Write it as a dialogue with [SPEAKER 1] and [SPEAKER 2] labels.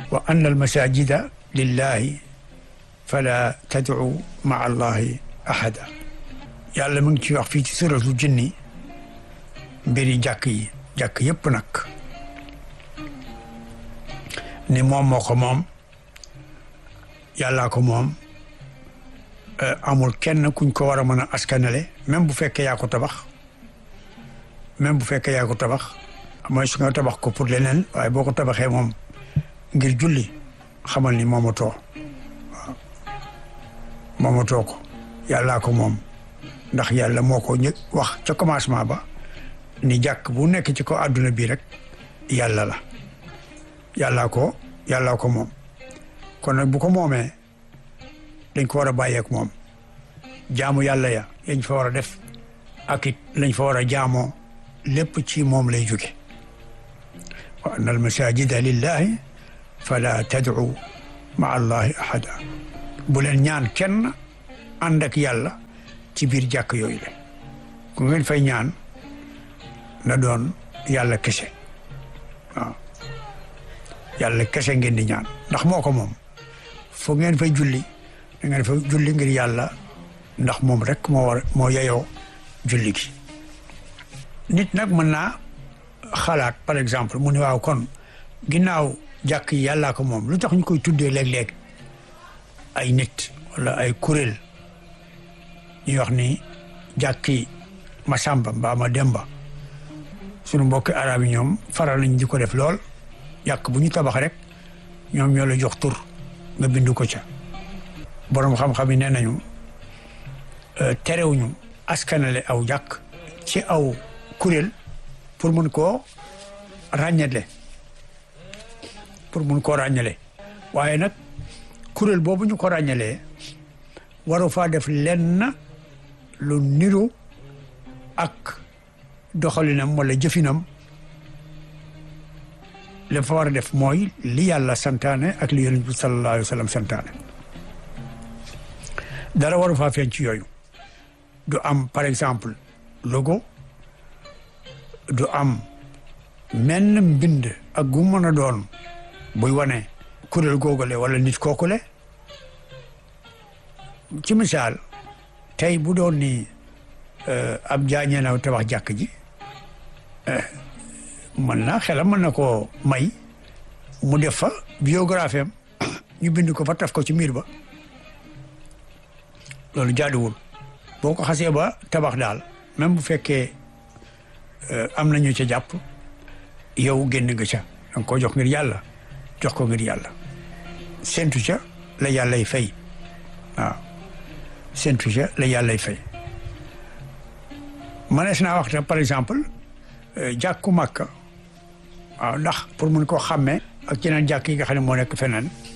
[SPEAKER 1] wa anna al masajida lillahi fala tad'u maa allahi ahada yàlla mu ngi ci wax fii ci suratul jinni mbiri jàkk yi jàkk yépp nag ni moom moo ko moom yàllaa ko moom amul kenn kuñ ko war a mën a askanale même bu fekkee yaa ko tabax même bu fekkee yaa ko tabax mooy su nga tabax ko pour leneen waaye boo ko tabaxee moom ngir julli xamal ni moomatoo waaw moomatoo ko yàllaa ko moom ndax yàlla moo ko ñë wax ca commencement ba ni jàkk bu nekk ci ko àdduna bi rek yàlla la yàllaa ko yàllaa ko moom kon nag bu ko moomee dañ ko war a bàyyeek moom jaamu yàlla ya yañ fa war a def ak it lañ fa war a jaamoo lépp ci moom lay jóge wa anna al masajida lillahi fala tad'u ma allahi ahada bu leen ñaan kenn ànd ak yàlla ci biir jàkk yooyu la ku ngeen fay ñaan na doon yàlla kese waaw yàlla kese ngeen di ñaan ndax moo ko moom foo ngeen fay julli da ngeen fay julli ngir yàlla ndax moom rek moo war moo yeyoo julli gi nit nag mën naa xalaat par exemple mu ne waaw kon ginnaaw jàkk yi yàllaa ko moom lu tax ñu koy tuddee léeg-léeg ay nit wala ay kuréel ñuy wax ni jàkki ma sàmba mbaa ma demba sunu mbokki arab yi ñoom faral nañ di ko def lool jàkk bu ñu tabax rek ñoom ñoo la jox tur nga bindu ko ca borom xam-xam yi nee nañu terewuñu askanale aw jàkk ci aw kuréel pour mun koo ràññale pour mun koo ràññale waaye nag kuréel boobu ñu ko ràññalee waru faa def lenn lu niru ak doxalinam wala jëfinam li fa war a def mooy li yàlla santaane ak li yonent bi sallallahu alayhi wa sallam santaane dara waru faa feeñ ci yooyu du am par exemple logo du am menn mbind ak gu mën a doon buy wane kuréel googale wala nit kookule ci misaal tey bu doon ni ab jaañee na tabax jàkk ji mën na xelam mën na koo may mu def fa biographie am ñu bind ko fa taf ko ci miir ba loolu jaaduwul boo ko xasee ba tabax daal même bu fekkee am nañu ca jàpp yow génn nga ca danga ko jox ngir yàlla jox ko ngir yàlla séntu ca la yàllay fay waaw séntu ca la yàllay fay manees naa wax par exemple jàkku Makka waaw ndax pour mun koo xàmmee ak yeneen jàkk yi nga xam ne moo nekk feneen